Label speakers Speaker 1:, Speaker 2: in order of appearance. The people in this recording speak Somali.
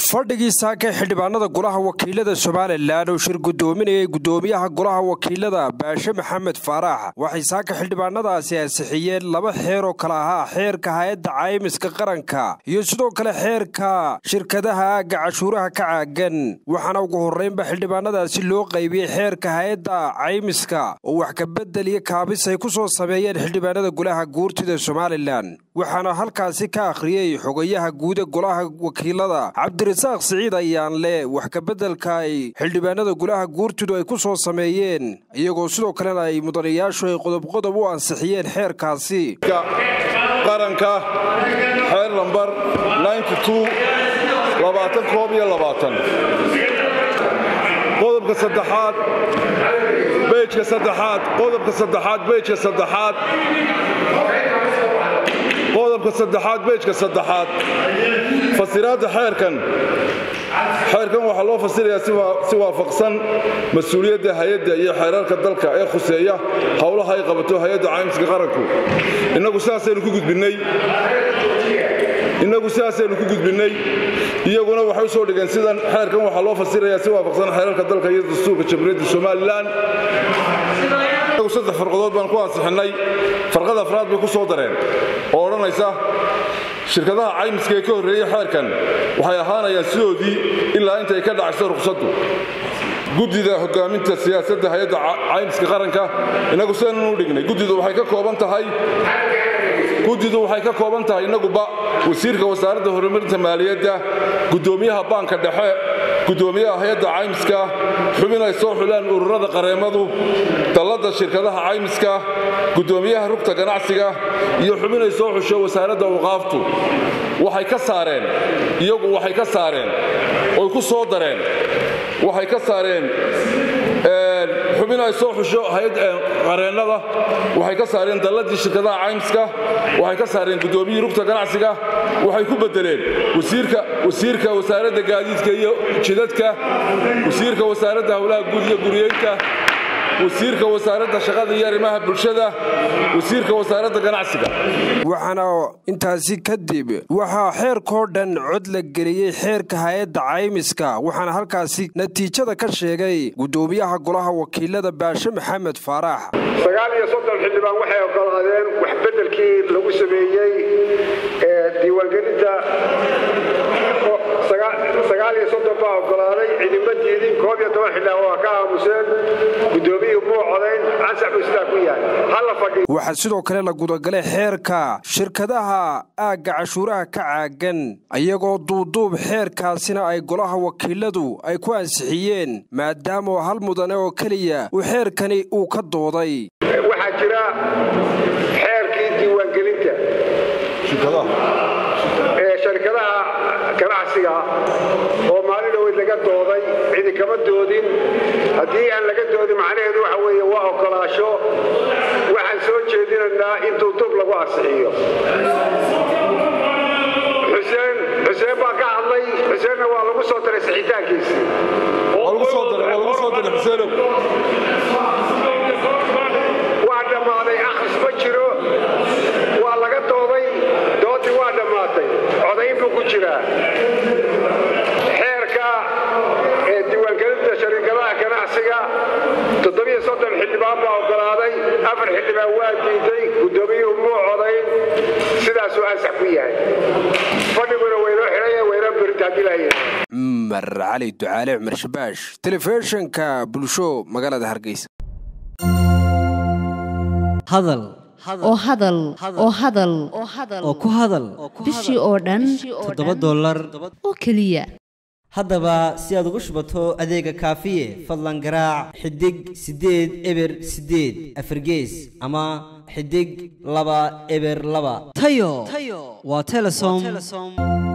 Speaker 1: fadhigii saaka xildhibaanada golaha wakiilada somalilan oo shir gudoominayay gudoomiyaha golaha wakiilada baashe maxamed faarax waxay saaka xildhibaanadaasi ansixiyeen laba xeer oo kale ahaa xeerka hay-adda caymiska qaranka iyo sidoo kale xeerka shirkadaha aagga cashuuraha ka caagan waxaana ugu horreynba xildhibaanadaasi loo qaybiyey xeerka hay-adda caymiska oo wax kabedel iyo kaabis ay ku soo sameeyeen xildhibaanada golaha guurtida somalilan waxaana halkaasi ka akhriyey xogayaha guuda golaha wakiilada cabdirasaaq siciid ayaanle wax kabeddelka ay xildhibaanada golaha guurtidu ay ku soo sameeyeen iyagoo sidoo kalena ay mudanayaashu ay qodobqodob u ansixiyeen xeerkaasi
Speaker 2: qaranka xeer lambar qodobka saddexaad bejka saddexaad qodobka saddexaad bejka saddexaad qodobka saddexaad bejka saddexaad fasiraadda xeerkan xeerkan waxaa loo fasirayaa si waafaqsan mas-uuliyadda hay-adda iyo xeerarka dalka ee khuseeya howlaha ay qabato hay-adda caymiska qaranku innagu sidaasaynu ku gudbinnay innagu sidaasaynu ku gudbinnay iyaguna waxay u soo dhigeen sidan xeerkan waxaa loo fasirayaa si waafaqsan xeerarka dalka iyo dastuurka jamhuuriyadda somalilan inagu saddex farqadood baan ku ansixinnay farqada afraad bay ku soo dareen oo odhanaysa shirkadaha caymiska ee ka horreeyey xeerkan waxay ahaanayaan sidoodii ilaa intay ka dhacayso ruqsaddu guddida hogaaminta siyaasadda hay-adda caymiska qaranka innagu sidanan u dhignay guddidu waxay ka kooban tahay guddidu waxay ka kooban tahay innaguba wasiirka wasaaradda horumarinta maaliyadda guddoomiyaha baanka dhexe guddoomiyaha hay-adda caymiska xubin ay soo xulaan ururada qareemadu dalladda shirkadaha caymiska guddoomiyaha rugta ganacsiga iyo xubin ay soo xusho wasaaradda awqaaftu waxay ka saareen iyagu waxay ka saareen oy ku soo dareen waxay ka saareen xubin ay soo xusho qareennada waxay ka saareen dalladii shirkadaha caymiska waxay ka saareen guddoomiyihii rugta ganacsiga waxay ku beddeleen wasiirka wasaaradda gaadiidka iyo jidadka wasiirka wasaaradda howlaha guud iyo guriyeynta wasiirka wasaaradda shaqada iyo arrimaha bulshada wasiirka wasaaradda ganacsiga
Speaker 1: waxaana intaasi kadib waxaa xeerkoo dhan cod la geliyey xeerka hay-adda caymiska waxaana halkaasi natiijada ka sheegay guddoomiyaha golaha wakiilada baashe maxamed faarax
Speaker 3: sagaal iyo soddon xildhibaan waxay ogolaadeen wax beddelkii lagu sameeyey ee diiwaangelinta sagaal iyo soddon baa ogolaaday cidima diidin koob iyo toban xildhibaan waa ka aamuseen guddoomiyihii muu codayn ansax buu sidaa ku yahay halla fadhi
Speaker 1: waxaa sidoo kale la gudagalay xeerka shirkadaha aagga cashuuraha ka caagan iyagoo duuduub xeerkaasina ay golaha wakiiladu ay ku ansixiyeen maadaama hal mudane oo keliya uu xeerkani uu ka dooday
Speaker 3: waxaa jira xeerkii diiwaangelinta ee sharikadaha ganacsiga oo maalin dhaweyd laga dooday cidi kama doodin haddii aan laga doodin macnaheedu waxa weeye waa ogolaasho waxaan soo jeedinaynaa in duuduub lagu ansixiyo xuseen xuseen baa ka hadlay xuseenna waa lagu soo daray sixitaankiisii waa dhammaaday akhris ma jiro waa laga dooday doodii waa dhammaatay codayn buu ku jiraa xeerka ee diiwaangelinta shariikadaha ganacsiga toddobiyo soddon xildhibaan baa ogolaaday afar xildhibaan waa diiday guddoomiyuhu muu codayn sidaasuu ansax ku yahay fadhiguna waynoo xidhaya waynoo berinta haddii lahaye
Speaker 1: cumar cali ducaale cumar shabaash telefishinka bulsho magaalada hargeysa
Speaker 4: hadal
Speaker 5: oo hadal oo hadal
Speaker 4: oo ku hadal
Speaker 5: bishii oo dhan
Speaker 4: toddoba dollar
Speaker 5: oo keliya
Speaker 4: haddaba si aad ugu shubato adeega kaafiye fadlan garaac xidig siddeed eber siddeed afargees ama xidig laba eber laba tayo waa telesom